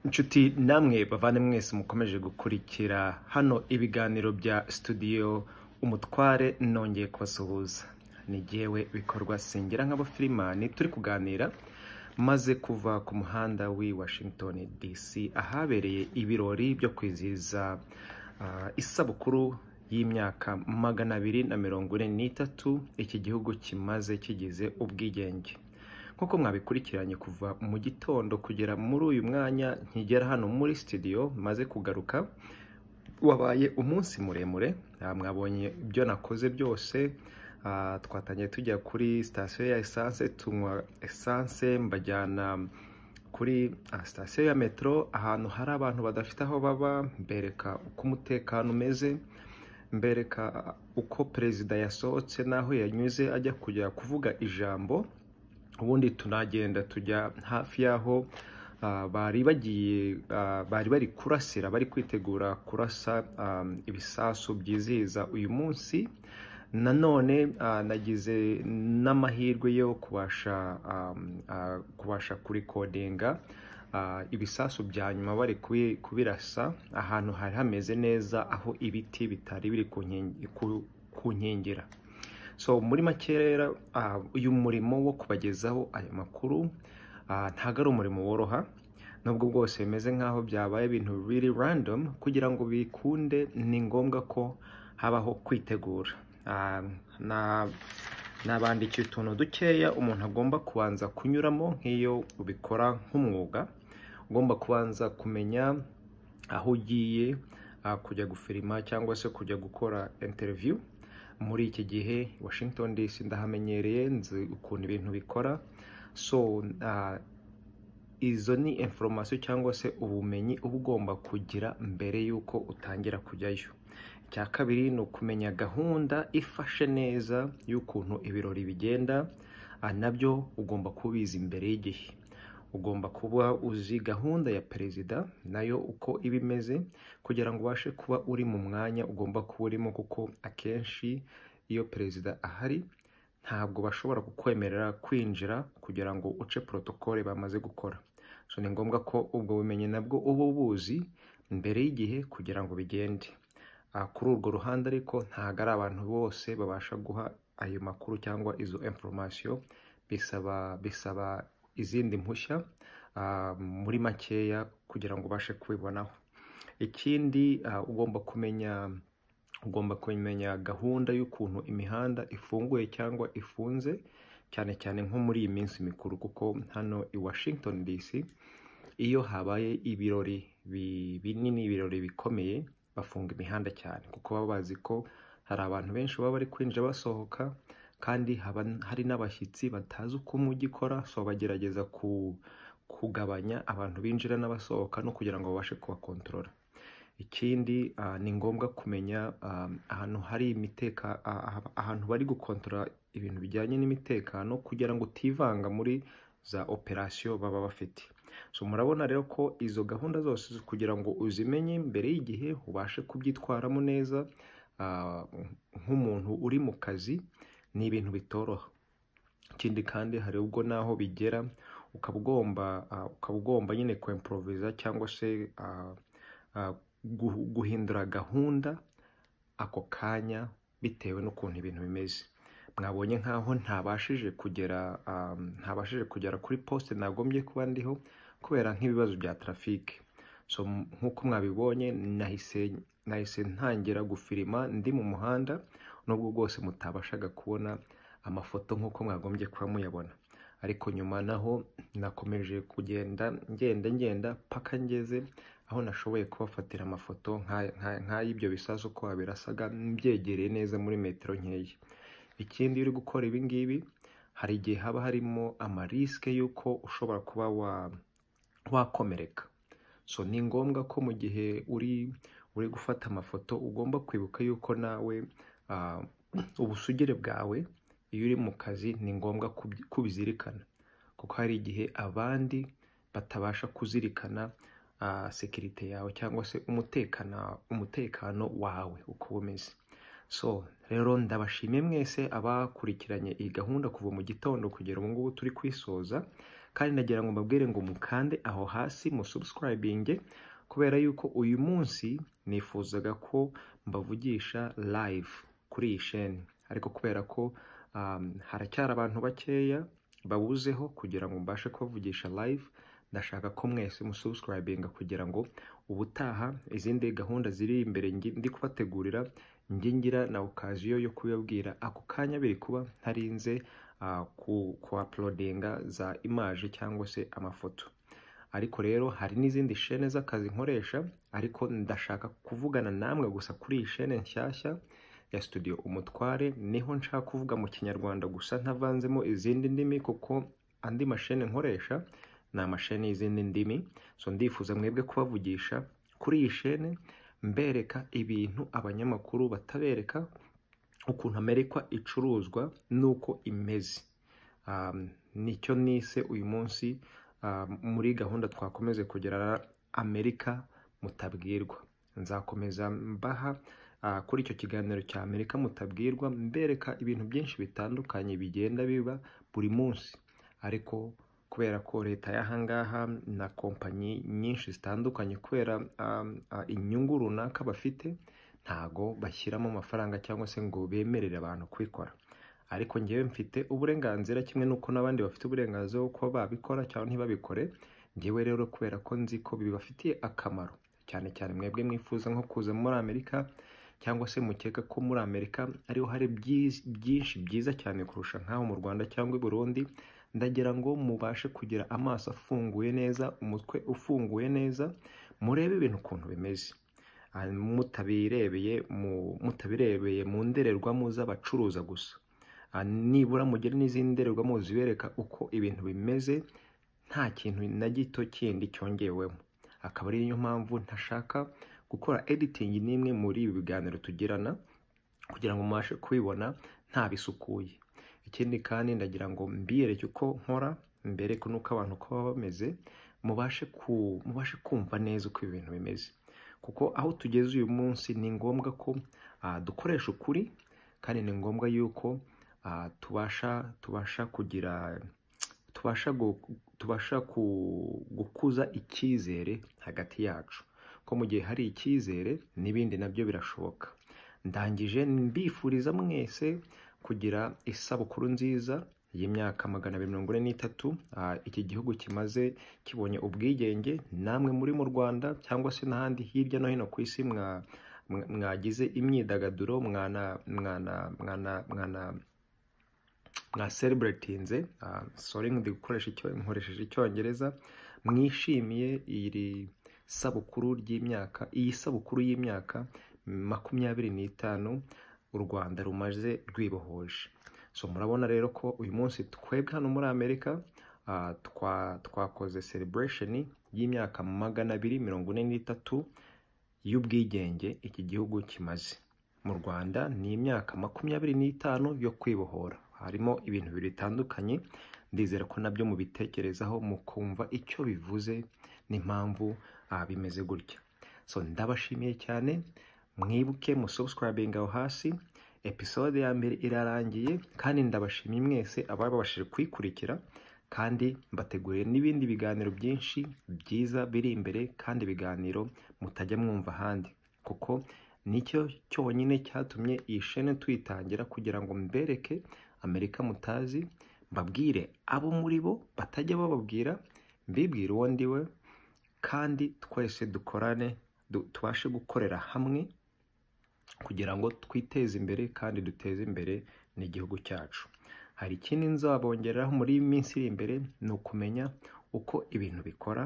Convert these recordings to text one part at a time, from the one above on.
inshuti namwe bavandimwe mwese mukomeje gukurikira hano ibiganiro bya studio umutware nongeye kubasuhuza ni jyewe bikorwa singera nk'abafirimani turi kuganira maze kuva ku muhanda w'i washington dc ahabereye ibirori byo kwizihiza ah, isabukuru y'imyaka magana abiri na mirongo ine n'itatu iki gihugu kimaze kigize ubwigenge nk'uko mwabikurikiranye kuva mu gitondo kugera muri uyu mwanya nkigera hano muri studio maze kugaruka wabaye umunsi muremure ah, mwabonye ibyo nakoze byose Ah, twatangiye tujya kuri sitasiyo ya esanse tunywa esanse mbajyana kuri ah, sitasiyo ya metero ahantu hari abantu badafite aho baba mbereka uko umutekano umeze mbereka ah, uko perezida yasohotse n'aho yanyuze ajya kujya kuvuga ijambo ubundi tunagenda tujya hafi y'aho ah, bari bagiye ah, bari bari kurasira bari kwitegura kurasa ah, ibisasu byizihiza uyu munsi nanone ah, nagize n'amahirwe yo kubasha ah, ah, kubasha kurikodinga ah, ibisasu bya nyuma bari kubi- kubirasa ahantu hari hameze neza aho ibiti bitari biri ku nkingi- ku- ku nkengera so muri make rero ah, uyu murimo wo kubagezaho ayo makuru ah, ntabwo ari umurimo woroha nubwo bwose bimeze nk'aho byabaye ibintu really random kugira ngo bikunde ni ngombwa ko habaho kwitegura Ah, na- nabandikiye utuntu dukeya umuntu agomba kubanza kunyuramo nk'iyo ubikora nk'umwuga ugomba kubanza kumenya aho ugiye ah, kujya gufirima cyangwa se kujya gukora interview muri iki gihe washington dc ndahamenyereye nzi ukuntu ibintu bikora so ah, izo ni informasiyo cyangwa se ubumenyi uba ugomba kugira mbere y'uko utangira kujyayo icya kabiri ni ukumenya gahunda ifashe neza y'ukuntu ibirori bigenda ah, nabyo ugomba kubizi mbere y'igihe ugomba kuba uzi gahunda ya perezida nayo uko iba imeze kugira ngo ubashe kuba uri mu mwanya ugomba kuba urimo kuko akenshi iyo perezida ahari ntabwo bashobora kukwemerera kwinjira kugira ngo uce protokole bamaze gukora so ni ngombwa ko ubwo bumenyi nabwo uba ubuzi mbere y'igihe kugira ngo bigende Ah, kuri urwo ruhande ariko ntabwo ari abantu bose babasha guha ayo makuru cyangwa izo informasiyo bisaba bisaba izindi mpushya ah, muri makeya kugira ngo ubashe kubibonaho ikindi ah, ugomba kumenya ugomba kumenya gahunda y'ukuntu imihanda ifunguye cyangwa ifunze cyane cyane nko muri iyi minsi mikuru kuko hano i Washington DC iyo habaye ibirori bi- binini ibirori bikomeye bafunga imihanda cyane kuko baba bazi ko hari abantu benshi baba bari kwinjira basohoka kandi haba hari n'abashyitsi batazi uko umujyi ukora so bagerageza ku, kugabanya abantu binjira n'abasohoka no kugira ngo babashe kubakontorora ikindi ah, ni ngombwa kumenya ah, ahantu hari imiteka ah, ah, ahantu bari gukontorora ibintu bijyanye n'imitekano kugira ngo utivanga muri za operasiyo baba bafite so murabona rero ko izo gahunda zose zo kugira ngo uzimenye mbere y'igihe ubashe kubyitwaramo neza ah, nk'umuntu uri mu kazi ni ibintu bitoroha ikindi kandi hari ubwo naho bigera ukaba ugomba ah, ukaba ugomba nyine kwemporoviza cyangwa se ah, ah, guhu- guhindura gahunda ako kanya bitewe n'ukuntu ibintu bimeze mwabonye nk'aho ntabashije kugera ah, ntabashije kugera kuri posite nagombye kuba ndiho kubera nk'ibibazo bya tarafike so m- nk'uko mwabibonye nahise nahise ntangira gufirima ndi mu muhanda nubwo bwose mutabashaga kubona amafoto nk'uko mwagombye kuba muyabona ariko nyuma naho nakomeje kugenda ngenda ngenda paka ngeze aho nashoboye kubafatira amafoto nk'aya- nk'aya- nk'ay'ibyo bisasu uko wabirasaga mbyegereye neza muri metero nkeya ikindi iyo uri gukora ibi ngibi hari igihe haba harimo amarisike y'uko ushobora kuba wa wakomereka so ni ngombwa ko mu gihe uri uri gufata amafoto ugomba kwibuka yuko nawe ah, ubusugire bwawe iyo uri mu kazi ni ngombwa kubyi- kubizirikana kuko hari igihe abandi batabasha kuzirikana ah, sekirite yawe cyangwa se umutekano umutekano wawe uko uba umeze so rero ndabashimiye mwese abakurikiranye iyi gahunda kuva mu gitondo kugera ubu ngubu turi kuyisoza kandi nagira ngo mbabwire ngo mukande aho hasi musubusikarayibinge kubera yuko uyu munsi nifuzaga ko mbavugisha live kuri iyi sheni ariko kubera ko um, haracyari abantu bakeya babuzeho kugira ngo mbashe kubavugisha live ndashaka ko mwese musubusikarayibinga kugira ngo ubutaha izindi gahunda ziri imbere ngi- ndi kubategurira njye ngira na okaziyo yo kubibabwira ako kanya biri kuba ntarinze ah, ku- kuapulodinga za imaje cyangwa se amafoto ariko rero hari n'izindi shene z'akazi nkoresha ariko ndashaka kuvugana namwe gusa kuri iyi shene nshyashya ya studio umutware niho nshaka kuvuga mu kinyarwanda gusa ntavanzemo izindi ndimi kuko andi mashene nkoresha ni amashene y'izindi ndimi so ndifuza mwebwe kubavugisha kuri iyi shene mbereka ibintu abanyamakuru batabereka ukuntu amerika icuruzwa n'uko imeze Um, nicyo nise uyu munsi um, muri gahunda twakomeze kugira amerika mutabwirwa nzakomeza mbaha ah, kuri icyo kiganiro cya amerika mutabwirwa mbereka ibintu byinshi bitandukanye bigenda biba buri munsi ariko kubera ko leta y'ahangaha na kompanyi nyinshi zitandukanye kubera um, ah, inyungu runaka bafite ntago bashyiramo amafaranga cyangwa se ngo bemerere abantu kubikora ariko njyewe mfite uburenganzira kimwe n'uko n'abandi bafite uburenganzira bwo kuba babikora cyangwa ntibabikore njyewe rero kubera ko nzi ko bibafitiye akamaro cyane cyane mwebwe mwifuza nko kuza muri amerika cyangwa se mukeka ko muri amerika ariho hari byiz- byinshi byiza cyane kurusha nk'aho mu rwanda cyangwa i burundi ndagira ngo mubashe kugira amaso afunguye neza umutwe ufunguye neza murebe ibintu ukuntu bimeze Ah, mutabirebeye mu- mutabirebeye mu ndorerwamo z'abacuruza gusa Ah, nibura mugire n'izindi ndorerwamo zibereka uko ibintu bimeze nta kintu na gito kindi cyongewemo akaba ari yo mpamvu ntashaka gukora editingi n'imwe muri ibi biganiro tugirana kugira ngo mubashe kubibona ntabisukuye ikindi kandi ndagira ngo mbiyereke uko nkora mbereke n'uko abantu uko baba bameze mubashe ku- mubashe kumva neza uko ibintu bimeze kuko aho tugeze uyu munsi ni ngombwa ko ah, dukoresha ukuri kandi ni ngombwa yuko ah, tubasha tubasha kugira tubasha gu- tubasha ku- gukuza icyizere hagati yacu ko mu gihe hari icyizere n'ibindi nabyo birashoboka ndangije mbifuriza mwese kugira isabukuru nziza y'imyaka magana abiri mirongo ine n'itatu ah, iki gihugu kimaze kibonye ubwigenge namwe muri mu rwanda cyangwa se n'ahandi hirya no hino ku isi mwa mwa- mwagize imyidagaduro mwana mwana mwana mwana mwa celebratinze ah, sorry ndi gukoresha icyo nkoresheje icyongereza mwishimiye iri sabukuru ry'imyaka iyi sabukuru y'imyaka makumyabiri n'itanu u Rwanda rumaze rwibohoje so murabona rero ko uyu munsi twebwe hano muri Amerika ah, twa- twakoze celebration y'imyaka magana abiri mirongo ine n'itatu y'ubwigenge iki gihugu kimaze mu rwanda ni imyaka makumyabiri n'itanu yo kwibohora harimo ibintu bibiri bitandukanye ndizera ko nabyo mubitekerezaho mukumva icyo bivuze n'impamvu ah, bimeze gutya so ndabashimiye cyane mwibuke musubusikarayibinga aho hasi episode ya mbere irarangiye kandi ndabashimiye mwese ababashije kuyikurikira kandi mbateguriye n'ibindi biganiro byinshi byiza biri imbere kandi ibiganiro mutajya mwumva ahandi kuko nicyo cyonyine cyatumye iyi shene tuyitangira kugira ngo mbereke amerika mutazi mbabwire abo muri bo batajya bababwira mbibwire uwo ndiwe kandi twese dukorane du- tubashe gukorera hamwe kugira ngo twiteze imbere kandi duteze imbere n'igihugu cyacu hari ikindi nzabongereraho muri iyi minsi iri imbere ni ukumenya uko ibintu bikora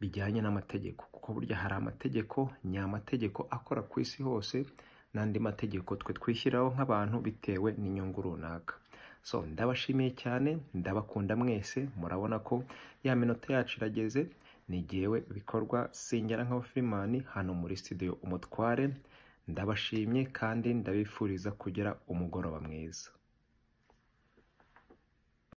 bijyanye n'amategeko kuko burya hari amategeko nyamategeko akora ku isi hose n'andi mategeko twe twishyiraho nk'abantu bitewe n'inyungu runaka so ndabashimiye cyane ndabakunda mwese murabona ko ya minota yacu irageze ni jyewe bikorwa singera nk'abafirimani hano muri studio umutware ndabashimye kandi ndabifuriza kugira umugoroba mwiza